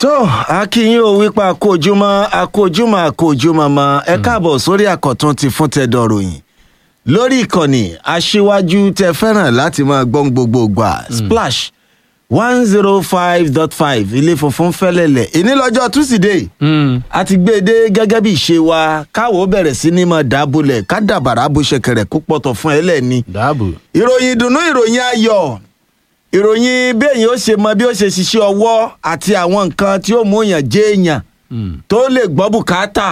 tó akínyìn ò wípa àkójúmọ́ àkójúmọ́ àkójúmọ́ mọ́ ẹ káàbọ̀ sórí àkọ́tún ti fún tẹ́dọ̀ ròyìn lórí ìkànnì aṣíwájú tẹ fẹ́ràn láti máa gbọ́n gbogbo gbà splash one zero five dot five ilé funfun fẹ́lẹ́lẹ̀ ìní lọ́jọ́ túsídẹ̀ẹ́ a ti gbé e dé gẹ́gẹ́ bí ìṣe wa káwọ́ bẹ̀rẹ̀ sí ní máa dábòlẹ̀ ká dàbàrà bó ṣe kẹrẹ̀ kó pọ̀tọ̀ fún ẹ lẹ́ni dáàbò. ìròyìn ìdùnnú ìròyìn ayọ̀ ìròyìn béèyàn ó ṣe mọ bí ó ṣe ṣiṣẹ́ ọwọ́ àti àwọn nǹkan tí ó mú èèyàn jẹ́ èèyàn tó lè gbọ́ bùkátà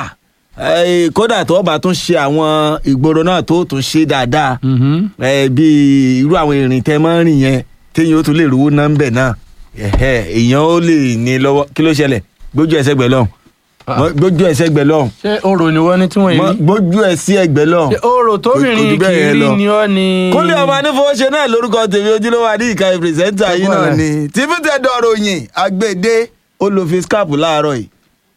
eh, kódà tó bá tún ṣe àwọn ìgboro náà tó tún ṣe dáadáa eh, bí irú àwọn ìrìn tẹ́ máa ń rìn yẹn téèyàn ó tún lè rówó náà ń bẹ̀ náà ẹ̀hẹ́, èèyàn ó lè ní lọ́wọ́ kí ló ṣẹlẹ̀ gbójú ẹsẹ̀ gbẹ̀ lọ́hùn Mọ- gbójú ẹsẹ̀ gbẹ̀ lọ́hùn ṣé orò ni wọ́n ní tí wọ́n Mọ- yìí rí. gbójú ẹsẹ̀ ẹgbẹ̀ lọ́hùn ṣé orò Kò- kò jù tóbìnrin bẹ́ẹ̀ kì í yẹn rí lọ. ni ọ́ ni. kúnlẹ̀ ọmọ anífowóṣe náà lórúkọ tèmi ojúlówó adíyíká pírẹsẹ́ńtà yìí náà Ẹ̀gbọ́n ni tìfútẹ̀ dọ̀rọ̀yìn àgbèdè olùfiskap láàárọ̀ yìí.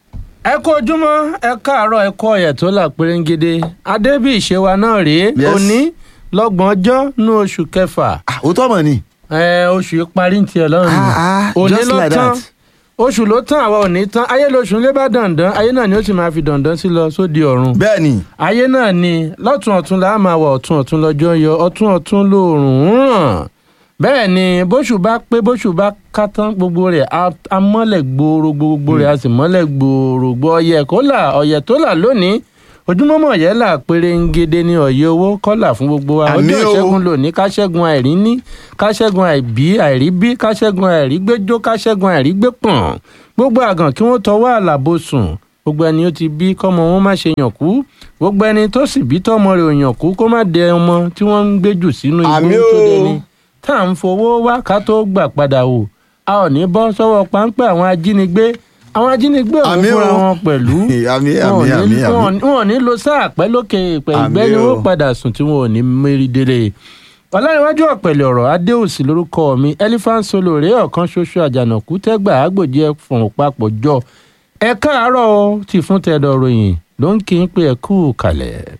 ẹ kú ojúmọ́ ẹ káàárọ̀ ẹ kú ọ̀yẹ̀ tó là pérégede adébí ìṣe wa náà rèé Yes. òní lọ́gbọ̀n ọjọ́ ní oṣù kẹfà Ah, òótọ́ mọ̀ ni. ẹ, oṣù yìí parí ní tiẹ̀ lọ́rùn Ah, ah, òní just ló like tán that. oṣù ló tán àwa òní tán ayé lóṣù lé bá dandan ayé náà ni ó sì máa fi dandan sí lọ sóde ọ̀run bẹ́ẹ̀ ni ayé náà ni lọ́tún ọ̀tún là á máa wà ọ̀tún ọ̀tún lọ́jọ́ yọ ọ̀tún ọ̀tún lóòrùn ń ràn bẹ́ẹ̀ ni bóṣù bá pé bóṣù bá ká tán gbogbo rẹ̀ á- á mọ́lẹ̀ gbòòrò gbogbo rẹ̀ á sì mọ́lẹ̀ gbòòrò gbọ́ ọyẹ kó là ọyẹ tó là lónìí ojúmọ́mọ́ ọ̀yẹ́ là péré ń gede ní ọ̀yẹ́ owó kọ́là fún gbogbo wa Àmín ọjọ́ o. ìṣẹ́gun lónìí káṣẹ́gun àìrí ní káṣẹ́gun àìbí àìrí bí káṣẹ́gun àìrí gbẹ́jọ́ káṣẹ́gun àìrí gbé pọ̀n gbogbo àgàn kí wọ́n tọwọ́ àlàbò sùn gbogbo ẹni ó ti bí kọ́mọ wọn má ṣe yàn kú gbogbo ẹni tó sì bí tọ́mọ rẹ̀ ò yàn kú kó má dẹ ọmọ tí wọ́n ń gbé jù sínú igbó Àmín tó o. dẹni tá à ń fowó wá ká tó gbà padà wò a ò ní bọ́ sọ́wọ́ páńpẹ́ àwọn ajínigbé àwọn ajínigbé ò ní Àmín o. fúnra wọn pẹ̀lú àmì wọn ò àmì ní- àmì wọn ò àmì. ní- wọn ò ní lo sáà pẹ́ lókè ìpẹ́ Àmín ìgbẹ́ ni o. wọ́n padà sùn tí wọn ò ní mérí délé ọ̀làníwájú ọ̀pẹ̀lẹ̀ ọ̀rọ̀ adéòsì lórúkọ mi elephant solo rèé ọ̀kan ṣoṣo àjànàkú tẹ́gbà àgbòjì ẹ̀fọ̀n papọ̀ jọ ẹ káàárọ̀ o ti fún tẹ̀dọ̀ ròyìn ló ń kí n pé ẹ kú kalẹ̀.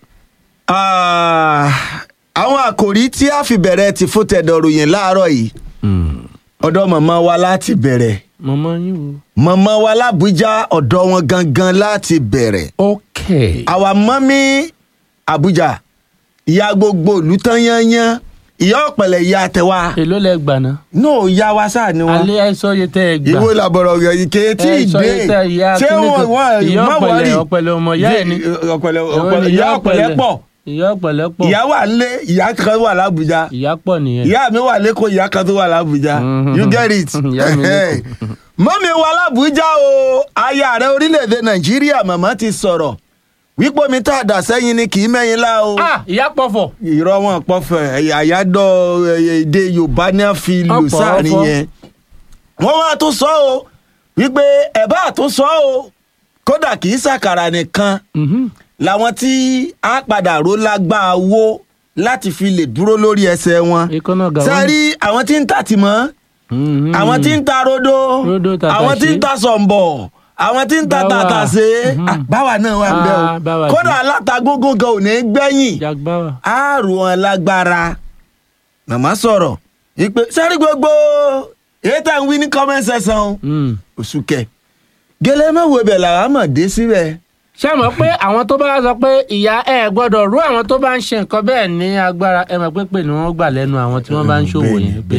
Ah, àwọn àkòrí tí a fi bẹ̀rẹ̀ ti fún tẹ̀dọ̀rọ̀yìn láàárọ̀ yìí ọ̀dọ̀ màmá wa láti bẹ̀rẹ̀ mọ̀mọ́ yín o. màmá wa lábújá ọ̀dọ̀ wọn gangan láti bẹ̀rẹ̀ ok àwa mọ́mí àbújá ìyá gbogbo ìlú tán yányán ìyá ọ̀pẹ̀lẹ̀ ìyá tẹwa èló lẹ gbà ná. náà ìyá wa sáà ni wọn. alẹ́ àìsàn yẹ tẹ́ ẹ gbà. ìwé làbọ̀rọ̀ rẹ̀ yìí kéé tí ì Ẹ sọ dé yẹ tẹ́ ìyá ṣé kíní wọn kan- wọn ìyá má ọ̀pẹ̀lẹ̀ wọrí ọ̀pẹ̀lẹ̀ ọmọ ìyá ẹ̀ ni. ọ̀pẹ̀lẹ̀ Èwo ni ọ̀pẹ̀lẹ̀ ìyá ọ̀pẹ̀lẹ̀ pọ̀ ìyá ọ̀pẹ̀lẹ̀ pọ̀ ìyá wà lé ìyá kan wà lábújá ìyá pọ̀ nìyẹn. ìyá mi wà lẹ́kọ̀ọ́ ìyá kan tó wà lábújá Mhm. you get it. Ìyá mi lẹ́kọ̀ọ́. mọ́mi wa lábújá o aya ààrẹ orílẹ̀-èdè nàìjíríà màmá ti sọ̀rọ̀ wípé omi tá a dà sẹ́yìn ni kì í mẹ́yìn lá o. ah ìyá pọ̀fọ̀. irọ́ wọn pọ̀fẹ́ àyájọ́ èdè yorùbá ní a fi lù Ọ̀pọ̀, sáàrin ọ̀pọ̀. yẹn. wọ́n wá tún sọ o wípé ẹ̀ bá tún sọ o kódà kì í ṣàkàrà nìkan Mhm. làwọn tí a padà ró lágbá owó láti fi lè dúró lórí ẹsẹ̀ wọn. ìkànnà gàwọn. sẹ́rí àwọn tí ń tà tìmọ́ Mhm. àwọn tí ń ta rodo Rodo, tàtàṣé. àwọn tí ń ta sọ̀m̀bọ̀ àwọn tí ń ta Báwa. tàtàṣé Mhm. Ah, báwa náà wà ń bẹ́ Ah, báwa o kódà alátagbógún gan ò ní gbẹ̀yìn jagbawa. àrùn wọn lágbára màmá sọ̀rọ̀ ìpè sẹ́rí gbogbo èyí tá à ń wí ní comment section o. Mm. oṣù kẹ gẹlẹ́ mọ̀wé bẹ̀ làwọn mọ̀ dé síbẹ̀ ṣé ẹ mọ̀ pé àwọn tó bá sọ pé ìyá ẹ gbọ́dọ̀ rú àwọn tó bá ń ṣe nǹkan bẹ́ẹ̀ ní agbára ẹ mọ̀ pé pé ni wọ́n gbà lẹ́nu àwọn tí wọ́n bá ń ṣòwò yẹn pé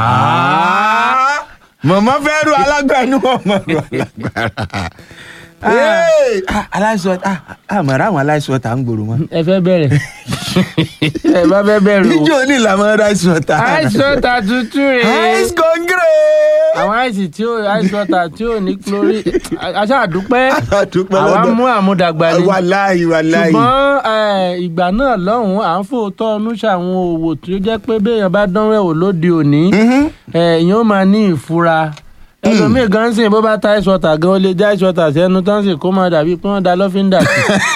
àá. mọ̀mọ́ fẹ́ ru alágbàánu ọmọ ru alágbára. Hey! Ah, aláìsàn ah, àmọ̀ràn àwọn aláìsàn ta ń gbòòrò mọ́. ẹ fẹ́ bẹ̀rẹ̀ ẹ bá fẹ́ bẹ̀rẹ̀ o. níjó ní ìlànà aláìsàn ta. àìsàn ta tuntun rèé. ice congre. àwọn àìsàn tí ó àìsàn ta tí ò ní chlori aṣá àdúpẹ́ àdúpẹ́ àwa lọ́dọ̀. mú àmúdàgbà ni wàláyé wàláyé. ṣùgbọ́n eh, ìgbà náà lọ́hùn-ún à ń fòótọ́ ọnú ṣàwọn òwò tó jẹ́ pé béèyàn bá dánwò ẹ̀wò lóde òní Mhm. èèyàn ó máa ní ìfura ẹlòmíì gan sìn bó bá ta ice water gan ó lè já ice water sẹ́nu tán sì kó máa dàbí pé wọ́n da lọ́fíńdà sí.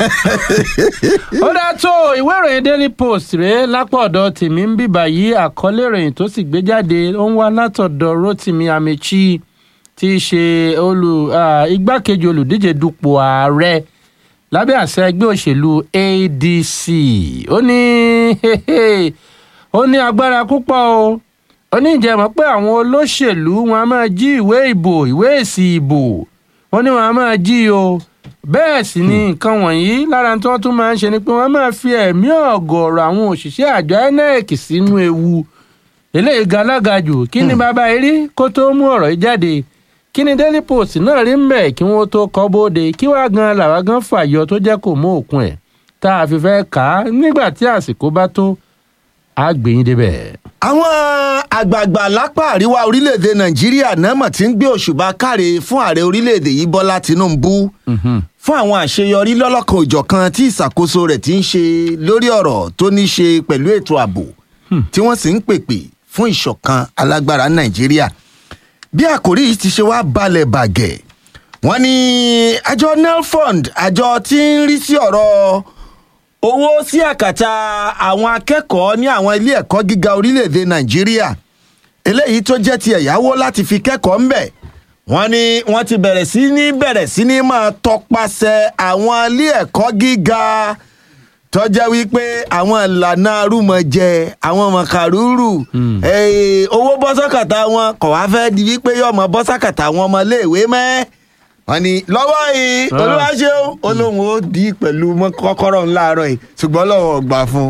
ó dá tó ìwé ìròyìn daily post rèé lápò ọ̀dọ̀ tèmi ń bìbà yìí àkọlé ìròyìn tó sì gbé jáde ó ń wá látọ̀dọ̀ rotimi amechi tí í ṣe olù ah, igbákejì olùdíje dupò ààrẹ lábẹ́ àṣẹ ẹgbẹ́ òṣèlú adc ó ní ó ní agbára púpọ̀ o ó ní ìjẹ́ mọ̀ pé àwọn olóṣèlú wọn a máa jí ìwé ìbò ìwé èsì ìbò wọ́n ní wọn a máa jí o bẹ́ẹ̀ sì ni nǹkan wọ̀nyí lára tí wọ́n tún máa ń ṣe ni pé wọ́n máa fi ẹ̀mí ọ̀gọ̀ọ̀rọ̀ àwọn òṣìṣẹ́ àjọ INEC sínú ewu eléyìí ga alága jù kí ni bàbá yìí rí kó tó mú ọ̀rọ̀ yìí jáde kí ni Daily Post náà rí mbẹ̀ kí wọ́n tó kọ́ bóde kí wàá gan làwa gan fàyọ tó jẹ́ kó mú òkun ẹ̀ tá a fi fẹ́ kà á nígbà tí àsìkò bá tó á gbé yín débẹ̀. àwọn àgbààgbà lápá àríwá orílẹ̀-èdè nàìjíríà náà mọ̀ tí ń gbé òṣùbà káre fún ààrẹ orílẹ̀-èdè yìí bọ́lá tinubu fún àwọn àṣeyọrí lọ́lọ́kan òjọ̀kan tí ìṣàkóso rẹ̀ ti ń ṣe lórí ọ̀rọ̀ tó ní ṣe pẹ̀lú ètò ààbò tí wọ́n sì ń pèpè fún ìṣọ̀kan alágbára nàìjíríà bí àkòrí yìí ti ṣe wá balẹ̀ bàgẹ́ wọ́n ní àjọ nelfund àjọ tí ń rí sí ọ̀rọ̀ owó sí àkàtà àwọn akẹ́kọ̀ọ́ ní àwọn ilé ẹ̀kọ́ gíga orílẹ̀-èdè nàìjíríà eléyìí tó jẹ́ ti ẹ̀yáwó láti fi kẹ́kọ̀ọ́ ńbẹ̀ wọ́n ní wọ́n ti bẹ̀rẹ̀ sí ní bẹ̀rẹ̀ sí ní máa tọpasẹ̀ àwọn ilé ẹ̀kọ́ gíga tó jẹ́ wípé àwọn ìlànà arúmọjẹ àwọn mọ̀kàrúrù eh, owó bọ́sọ̀kàtà wọn kò wá fẹ́ di wípé yọmọ bọ́sọ̀kàtà àwọn ọmọléèwé mẹ́ wọ́n ní lọ́wọ́ yìí Ah. olúwa ṣeun olóhùn ó di pẹ̀lú mọ́ kọ́kọ́rọ́ ńláàárọ̀ yìí ṣùgbọ́n lọ́wọ́ gbà fún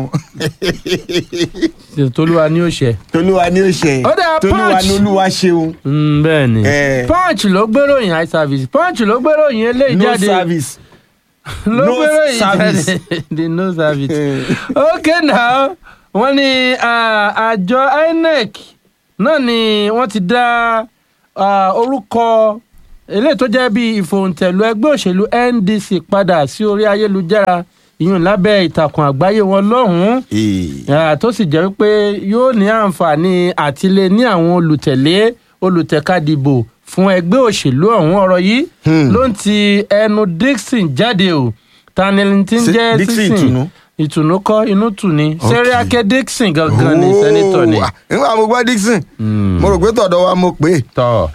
un tolúwa ni ó ṣe. tolúwa ni ó ṣe Ó dáa, tolúwa Punch. ni olúwa ṣeun Mm, bẹ́ẹ̀ ni Eh. punch ló gbéròyìn high service punch ló gbéròyìn eléyìí no jáde service. ló no gbéròyìn service. jáde the no service. Eh. ok now wọ́n ní ah, àjọ INEC náà ni wọ́n ti dá ah, orúkọ eléyìí tó jẹ́ bíi ìfòǹtẹ̀lù ẹgbẹ́ òṣèlú NDC padà sí orí ayélujára ìyún lábẹ́ ìtàkùn àgbáyé wọn lọ́hùn-ún Ah, tó sì jẹ́ wípé yóò ní àǹfààní àtìlé ní àwọn olùtẹ̀lé olùtẹ̀kadìbò fún ẹgbẹ́ òṣèlú ọ̀hún ọ̀rọ̀ yìí Hmm. ló ń ti ẹnu Dixon jáde o tani tí ń Ṣé jẹ́ Dixon Dixon Ìtùnú? ìtùnú kọ́ inú tù ní Ok. Sẹ́ríákẹ́ Dixon gangan ni sẹ́nitọ̀ ni. Oh, ah, nígbà mo gbọ́ Dixon Hmm. mo rò pé tọ̀dọ̀ wa mo pè é. tọ́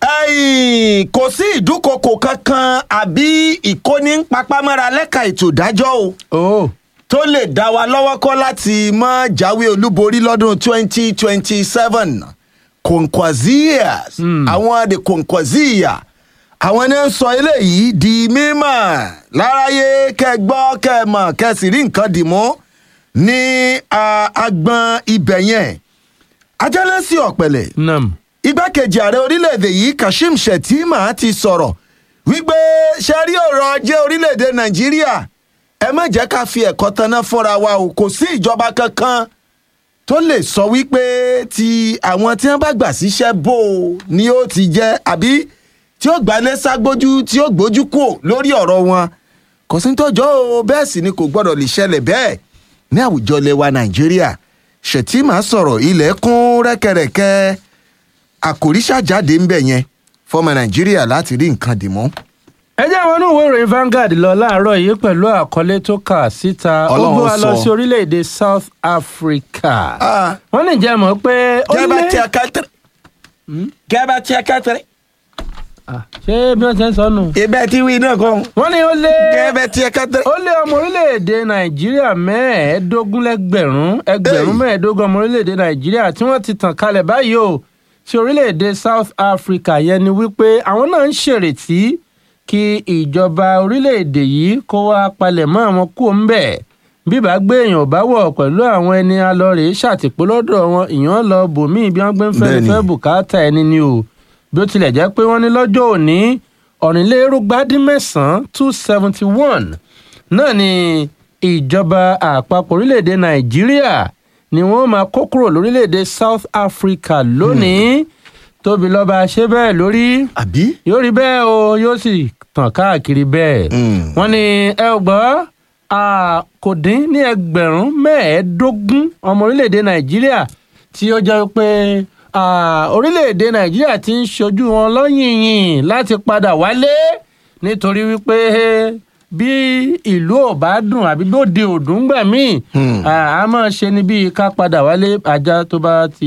Ẹ̀yìn, kò sí ìdúnkokò kankan àbí ìkóni papámọ́ra lẹ́ka ètò ìdájọ́ o o tó lè dá wa lọ́wọ́ kọ́ láti mọ́ jáwé olúborí lọ́dún 2027 Kwankwazias Hmm. àwọn the Kwankwaziya àwọn ní ń sọ eléyìí di mímọ̀ láráyé kẹgbọ́ kẹmọ̀ kẹsì rí nǹkan dì mú ní ah, agbọn ibẹ̀ yẹn ajálẹ́sí ọ̀pẹ̀lẹ̀ nam igbákejì ààrẹ orílẹ̀-èdè yìí kashim shettima ti sọ̀rọ̀ wípé ṣe rí ọ̀rọ̀ ajé orílẹ̀-èdè nàìjíríà ẹ má jẹ́ ká fi ẹ̀kọ́ tanná fúnra wa o kò sí ìjọba kankan tó lè sọ wípé ti àwọn tí wọ́n bá gbà síṣẹ́ bò ó ni ó ti jẹ́ àbí tí ó gbalẹ̀ ságbójú tí ó gbójú kò lórí ọ̀rọ̀ wọn kò sí tọ́jọ́ o bẹ́ẹ̀ sì ni kò gbọ́dọ̀ lè ṣẹlẹ̀ bẹ́ẹ̀ ní àwùjọ lẹwa nàìjíríà shettima sọ̀rọ̀ ilẹ̀ kún rẹ́kẹrẹ́kẹ́ àkòrí ṣàjáde ń bẹ̀ yẹn fọmọ nàìjíríà láti rí nǹkan dì mọ́. ẹ jẹ́ àwọn onúwèé ìròyìn Vanguard lọ láàárọ̀ yìí pẹ̀lú àkọlé tó kà síta ó Ọlọ́run gbé wa lọ sọ. sí orílẹ̀-èdè South Africa Ah. wọ́n ní jẹ́ mọ̀ pé ó gẹ́gẹ́ lé tí a ká tẹ̀rẹ̀ gẹ́gẹ́ tí a ká tẹ̀rẹ̀ Ah, ṣé bí wọ́n ti ń sọ nù. ibẹ̀ tí wí náà kọ́ wọ́n ní ó lé gẹ́gẹ́ tí a ká tẹ̀rẹ̀. ó lé ọmọ orílẹ̀-èdè nàìjíríà mẹ́ẹ̀ẹ́dógún lẹ́gbẹ̀rún ẹgbẹ̀rún Hey. mẹ́ẹ̀ẹ́dógún ọmọ orílẹ̀-èdè nàìjíríà tí wọ́n ti tàn kalẹ̀ báyìí o sí orílẹ̀-èdè South Africa yẹn ni wípé àwọn náà ń ṣèrètí kí ìjọba orílẹ̀-èdè yìí kó wá palẹ̀ mọ́ àwọn kú ń bẹ̀ bíbá gbé èèyàn bá wọ̀ pẹ̀lú àwọn ẹni alọ́rẹ̀ ṣàtìpó lọ́dọ̀ wọn ìyàn lọ bòmíì bí wọ́n gbé ń fẹ́ Bẹ́ẹ̀ni. fẹ́ bùkátà ẹni ni o bí ó tilẹ̀ jẹ́ pé wọ́n ní lọ́jọ́ òní ọ̀rìnlérúgbádínmẹ́sàn-án two seventy one náà ni ìjọba àpapọ̀ orílẹ̀-èdè nàìjíríà ni wọ́n máa kó kúrò lórílẹ̀-èdè south africa lónìí tóbi lọ́ba ṣe bẹ́ẹ̀ lórí àbí. yóò rí bẹ́ẹ̀ o yóò sì tàn káàkiri bẹ́ẹ̀ Mm. wọ́n ní ẹ ò gbọ́ à, kò dín ní ẹgbẹ̀rún mẹ́ẹ̀ẹ́dógún ọmọ orílẹ̀-èdè nàìjíríà tí ó jẹ́ pé à, orílẹ̀-èdè nàìjíríà ti ń ṣojú wọn lọ́yìnyìn láti padà wálé nítorí wípé bí ìlú ò bá dùn àbí bí òde òdùn gbà míì Hmm. à, a máa ṣe ni bíi ká padà wálé ajá tó bá ti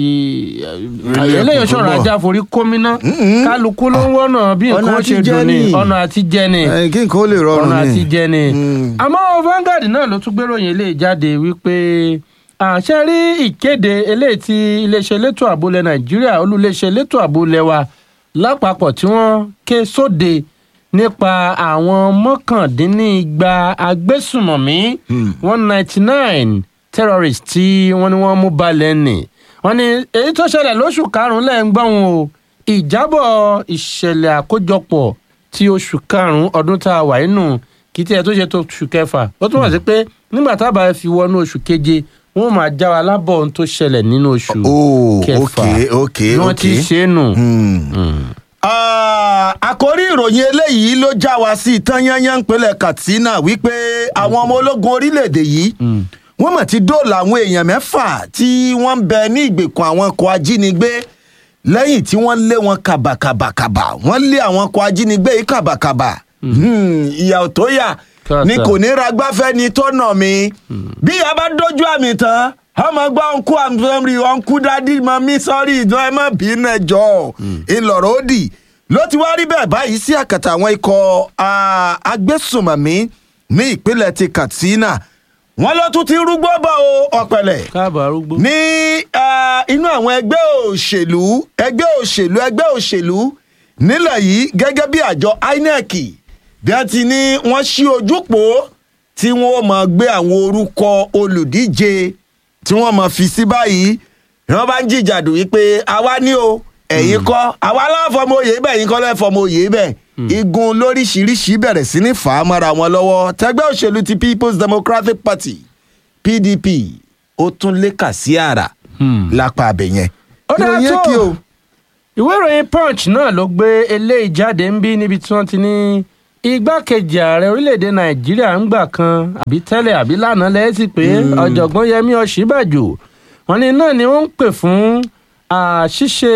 Rílẹ̀ eléyìí kò tó ṣọ̀rọ̀ bọ̀. ajá forí kómìnà Mm-mm. kálukú ló ń wọ́nà bí Ọ̀nà nǹkan ó ṣe àtijẹ dùn ní ni. ọ̀nà àtijẹ ni ẹ kí nǹkan ó lè rọrùn ọ̀nà ni. àtijẹ ni. Mm. àmọ́ Vanguard náà ló tún gbéròyìn ilé jáde wípé àṣẹ rí ìkéde eléyìí tí iléeṣẹ́ elétò ààbò ilẹ̀ nàìjíríà olúléeṣẹ́ elétò ààbò ilẹ̀ wa lápapọ̀ tí wọ́n ké sóde nípa àwọn mọ́kàndínnígba agbésùmọ̀mí one ninety nine terrorists tí wọ́n ní wọ́n mú balẹ̀ nì wọ́n ní èyí tó ṣẹlẹ̀ lóṣù karùn-ún lẹ́ẹ̀ ń gbọ́n o ìjábọ̀ ìṣẹ̀lẹ̀ àkójọpọ̀ ti oṣù karùn-ún ọdún tá a wà nínú kì í tiẹ̀ tó ṣe tó oṣù kẹfà ó túmọ̀ sí pé nígbà tá a bá fi wọnú oṣù keje wọ́n máa já wa lábọ̀ ohun tó ṣẹlẹ̀ nínú oṣù Oh, kẹfà okay, okay, bí wọ́n ti okay. ṣe é nù. Ah, àkórí ìròyìn eléyìí ló já wa sí ìtàn yányán ìpínlẹ̀ katsina wípé àwọn ọmọ ológun orílẹ̀-èdè yìí wọ́n mọ̀ ti dóòlà àwọn èèyàn mẹ́fà tí wọ́n ń bẹ ní ìgbèkùn àwọn ọkọ̀ ajínigbé lẹ́yìn tí wọ́n lé wọn kàbàkàbàkàbà wọ́n lé àwọn ọkọ̀ ajínigbé yìí kàbàkàbà Hmm, ìyà ò tó yà Kàtà. ni kò ní ragbáfẹ́ ni tó nà mí bí a bá dójú àmì tán ọmọ gbọ́ ọ̀nkú àmì ọ̀nkú dádì mọ mí sọ́rí ìjọ ẹ má bínú ẹjọ́ ìlọ̀rọ̀ òdì ló ti wá rí bẹ́ẹ̀ báyìí sí àkàtà àwọn ikọ̀ ah, agbésùnmọ̀mí ní ìpínlẹ̀ ti katsina wọ́n ló tún ti rúgbó bọ̀ o ọ̀pẹ̀lẹ̀ káàbọ̀ arúgbó. ní ah, inú àwọn ẹgbẹ́ òṣèlú ẹgbẹ́ òṣèlú ẹgbẹ́ òṣèlú nílẹ̀ yìí gẹ́gẹ́ bí àjọ inec bí wọ́n ti ní wọ́n ṣí ojúpò tí wọ́n máa gbé àwọn orúkọ olùdíje tí wọ́n máa fi sí báyìí wọ́n bá ń jìjàdù wípé àwa ní o ẹ̀yin kọ́ àwa láfọmọ òye bẹ́ẹ̀ yín kọ́ lẹ́fọmọ òye bẹ́ẹ̀ igun lóríṣiríṣi bẹ̀rẹ̀ sí ní fà á mọ́ra wọn lọ́wọ́ tẹgbẹ́ òṣèlú ti people's democratic party pdp ó tún lékà sí àrà lápá abẹ yẹn. Ó dáa Ìròyìn tó. kí o. ìwé ìròyìn punch náà ló gbé eléyìí jáde ń bí níbi tí wọ́n ti ní igbákejì ààrẹ orílẹ̀-èdè nàìjíríà ń gbà kan àbí tẹ́lẹ̀ àbí lánàá lẹ́sìn pé ọ̀jọ̀gbọ́n yẹmí ọ̀ṣínbàjò wọn ni náà ni wọ́n ń pè fún àṣìṣe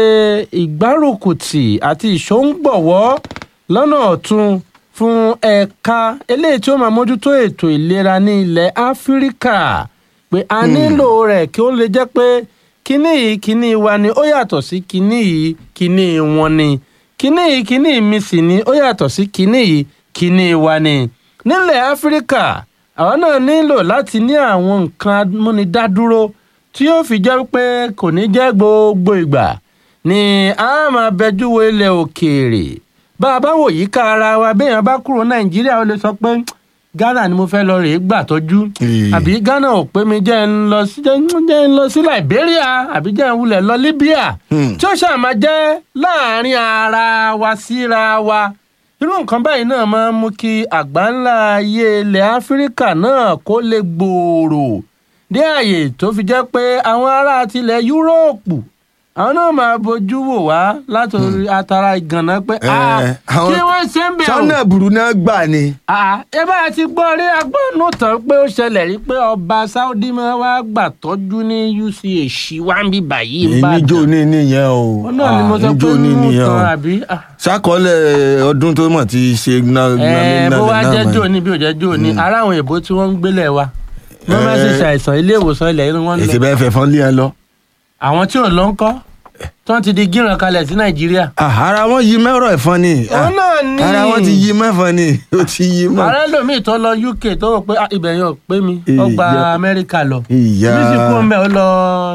ìgbárùkùtì àti ìṣóǹgbọ̀wọ́ lọ́nà ọ̀tun fún ẹ̀ka eléyìí tí ó máa mójútó ètò ìlera ní ilẹ̀ áfíríkà pé a nílò rẹ̀ kí ó lè jẹ́ pé kínní yìí kínní wa ni ó yàtọ̀ sí kínní yìí kínní wọn ni kínní yìí kínní mi sì ni ó yàtọ̀ sí kínní yìí kínní wa ni. nílẹ̀ áfíríkà àwọn náà nílò láti ní àwọn nǹkan amúnidádúró tí yóò fi jẹ́ pé kò ní jẹ́ gbogbo ìgbà ni a máa bẹjú wo ilẹ̀ òkèèrè bá a bá wò yí ká ara wa béèyàn bá kúrò nàìjíríà ó lè sọ pé ghana ni mo fẹ́ lọ rèé gbà tọ́jú Ee. àbí ghana ò pé mi jẹ́ ń lọ sí jẹ́ jẹ́ ń lọ sí liberia àbí jẹ́ ń wulẹ̀ lọ libya Hmm. tí ó ṣàmà jẹ́ láàrin ara wa síra wa irú nǹkan báyìí náà máa ń mú kí àgbáńlá ayé ilẹ̀ áfíríkà náà kó lè gbòòrò dé àyè tó fi jẹ́ pé àwọn ará tilẹ̀ yúróòpù àwọn náà máa bójú wò wá látòrí atara ìgànnà pé "Ah, Eh, àwọn- kí wọ́n ṣe ń bẹ̀rù sọ́nà burú náà gbà ni. Ah, ẹ bá ti gbọ́ rí agbọ́nù tán pé ó ṣẹlẹ̀ rí pé ọba saudi máa wá gbà tọ́jú ní uch wá ń bí báyìí ń bá níjó ní nìyẹn o. wọn náà ni mo sọ pé níjó ní nù nìyẹn tán o. àbí. ah, sákọọ́lẹ̀ ọdún tó mọ̀ ti ṣe ná ẹ bó wá jẹ́ jò ní bí ò jẹ́ jò ní ara àwọn èèbó tí wọ́n ń gbélé wa wọ́n máa ń ṣe ṣàìsàn ilé ìwòsàn ilẹ̀ inú wọn èsì lọ bẹ́ẹ̀ fẹ́ fọ́n lé ẹ lọ. àwọn tí ò lọ ń kọ́ tí wọ́n ti di gíran kalẹ̀ sí nàìjíríà. Ah, ara wọn yí mẹ́rọ̀ ẹ̀fọn ni. Ah, òun náà ní ara wọn ti yí mẹ́fọn ni ó ti yí mọ́. ààrẹ lòmíì tó lọ uk tó rò pé ah, ibẹ̀ yẹn ò pé mi ó gba Ìyá. amẹ́ríkà lọ Ìyá. bí sì kú ọmọ ẹ̀ ó lọ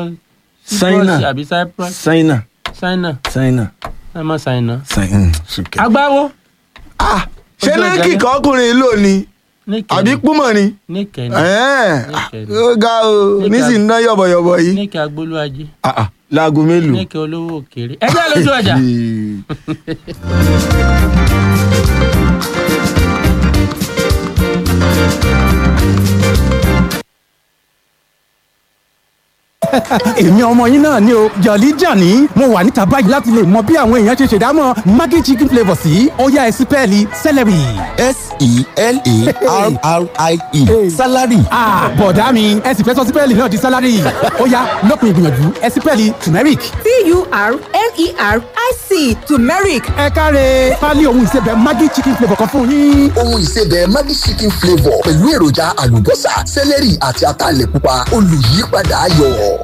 Ṣáínà. Cyprus àbí cyprus ṣáínà ṣáínà ṣáínà ẹ má ṣáínà. ṣáínà. ṣùkẹ́. agbáwo Ah, ṣé Ojú ní ọjà kíkọ́ ọkùnrin lò ní níkẹ́ àbí púmọ̀ ni. níkẹ́ Ẹ̀ẹ́, Níkẹ́ ni. ó ga o nísìnyí ná yọ̀bọ̀yọ̀bọ̀ yìí. níkẹ́ agbólúwájí Ah, ah, láago mélòó. níkẹ́ olówó òkèèrè ẹ jẹ́ lójú ọjà. èmi ọmọ yín náà ni o jọ̀lí jàní mo wà níta báyìí láti lè mọ bí àwọn èèyàn ṣe ṣèdámọ̀ maggi chicken flavour sí ọ̀yá ẹ̀sìpẹ́ẹ̀lì celery. s-e-l-a-r-r-i-e salary Ah, bọ̀dá mi ẹ sì fẹ́ sọ sípẹ́ẹ̀lì náà di sálárì ọ̀yá lópin ìgbìyànjú ẹ̀sìpẹ́ẹ̀lì turmeric. t-u-r-m-e-r-i-c turmeric ẹ káre pálí ohun ìsebẹ̀ maggi chicken flavour kan fún yín. ohun ìsebẹ̀ magic chicken flavour pẹ̀lú èròjà àlùbọ́sà sẹ́lẹ̀rì àti ataalẹ̀ pupa olùyípadà ayọ̀.